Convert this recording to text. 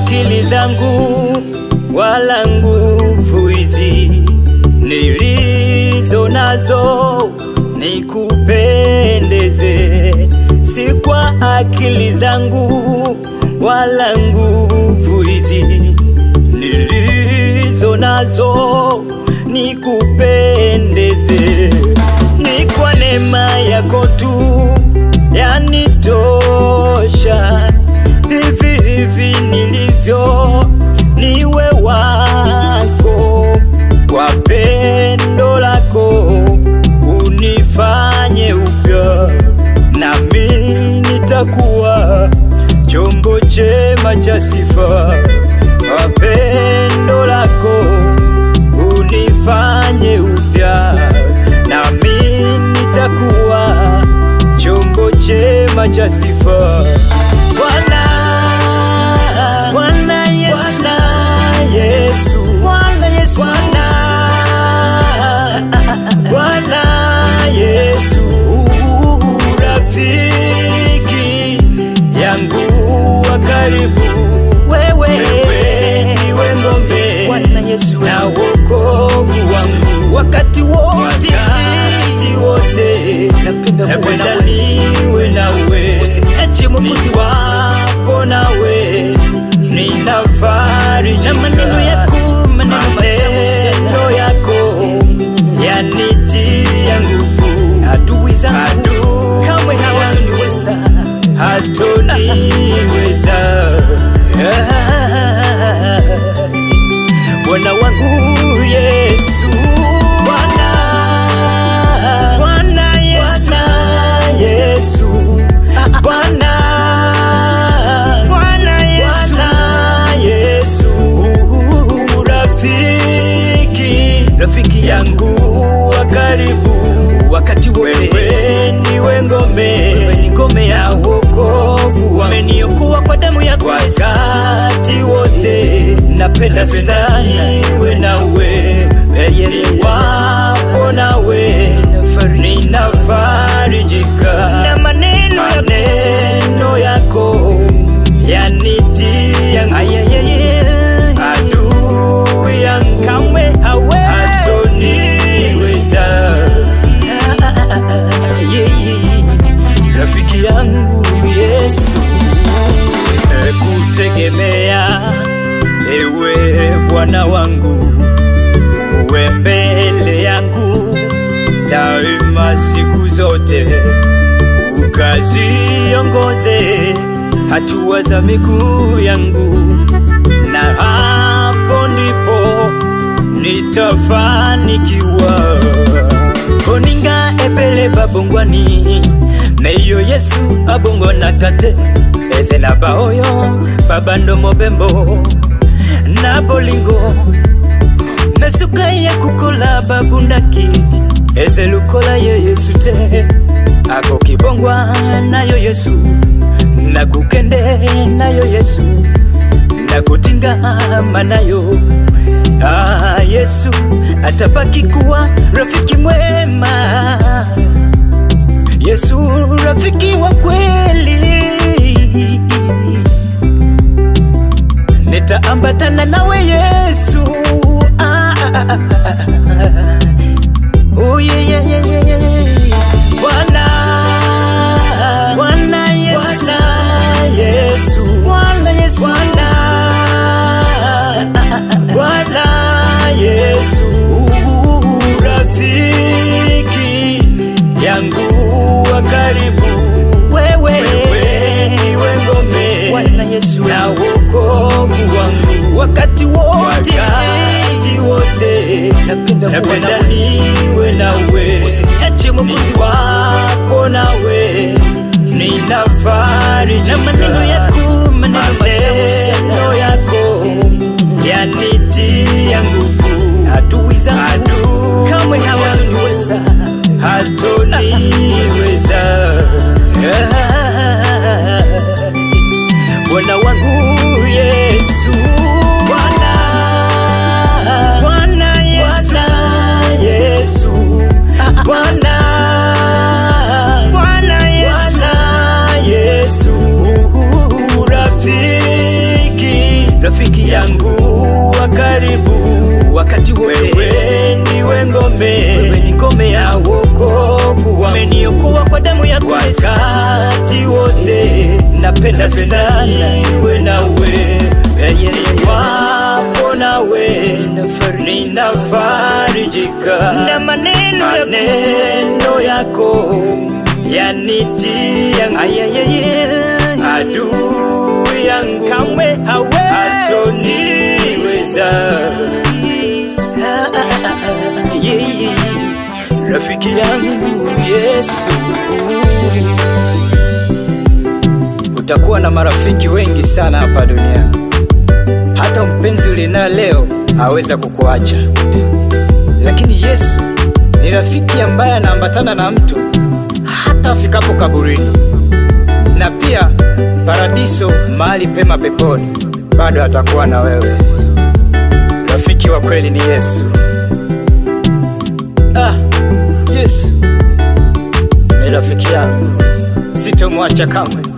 akili zangu wala nguvu hizi nilizo nazo nikupendeze, si kwa akili zangu wala nguvu hizi nilizo nazo nikupendeze, ni kwa neema yako tu yanitosha. Hivi hivi nilivyo niwe wako, kwa pendo lako unifanye upya, nami nitakuwa chombo chema cha sifa. Kwa pendo lako unifanye upya, nami nitakuwa chombo chema cha sifa. Bwana, Bwana Yesu, Bwana Yesu, Bwana Yesu, Bwana, Bwana Yesu, rafiki yangu wa karibu, wewe ndiwe ngombe Bwana Yesu, na wokovu wangu wakati wote wakati wote napenda kuwa napenda nawe, niwe nawe usiniache Mwokozi wangu niwapo nawe ninafarijika na maneno yako, maneno matamu sana maneno yako yanitia nguvu adui zangu Adui kamwe hawataniweza. hatoniweza Bwana wangu Yesu Bwana Bwana Yesu Yesu Bwana Bwana Yesu Yesu rafiki rafiki yangu wa karibu wakati wote wewe ndiwe ngome Wewe ni ngome ya yangu. wokovu wangu umeniokoa kwa damu ya Yesu. wakati wote Napenda napenda sana niwe nawe niwapo nawe ninafarijika na maneno yako maneno yako yanitia nguvu Ayayeye. adui yangu kamwe hawezi hatoniweza Yeye. rafiki yangu Yesu, kutegemea ewe Bwana wangu, uwe mbele yangu daima siku zote, ukaziongoze hatua za miguu yangu, na hapo ndipo nitafanikiwa. Oninga ebele babongwani meyo Yesu abongona kate ezela baoyo babando mobembo na bolingo mesuka ya kukola babundaki ezelukola ye Yesu te akokibongwa nayo Yesu nakukende nayo Yesu nakutingama nayo Ah, Yesu atabaki kuwa rafiki mwema. Yesu rafiki wa kweli, nitaambatana nawe Yesu. Ah, ah, ah, ah, ah. Oh, yeah, yeah, yeah, yeah, yeah. Bwana, Bwana Yesu, Bwana Yesu, Bwana Yesu, Bwana Bwana Yesu, rafiki yangu wa karibu, wewe wewe ndiwe ngome Bwana Yesu na wokovu wangu wakati wote wakati wote, napenda kuwa napenda nawe, niwe nawe usiniache Mwokozi wangu niwapo nawe ninafarijika na maneno yako, maneno matamu sana maneno yako yanitia nguvu adui zangu Adui kamwe hawataniweza. hatoniweza Bwana wangu Yesu Bwana Bwana Yesu Bwana rafiki yangu wa karibu wakati wote. Wewe ndiwe ngome, wewe ni ngome ya wokovu, umeniokoa kwa damu ya Yesu wakati wote. Napenda sana iwe nawe, penye wapo nawe ninafarijika na maneno maneno yako yanitia adui yangu kamwe hatoniweza. Rafiki yangu Yesu, utakuwa na marafiki wengi sana hapa duniani. Hata mpenzi ulinaye leo aweza kukuacha, lakini Yesu ni rafiki ambaye anaambatana na mtu hata afikapo kaburini, na pia paradiso, mahali pema peponi, bado atakuwa na wewe. Rafiki wa kweli ni Yesu. Ah, Yesu ni rafiki yangu, sitomwacha kamwe.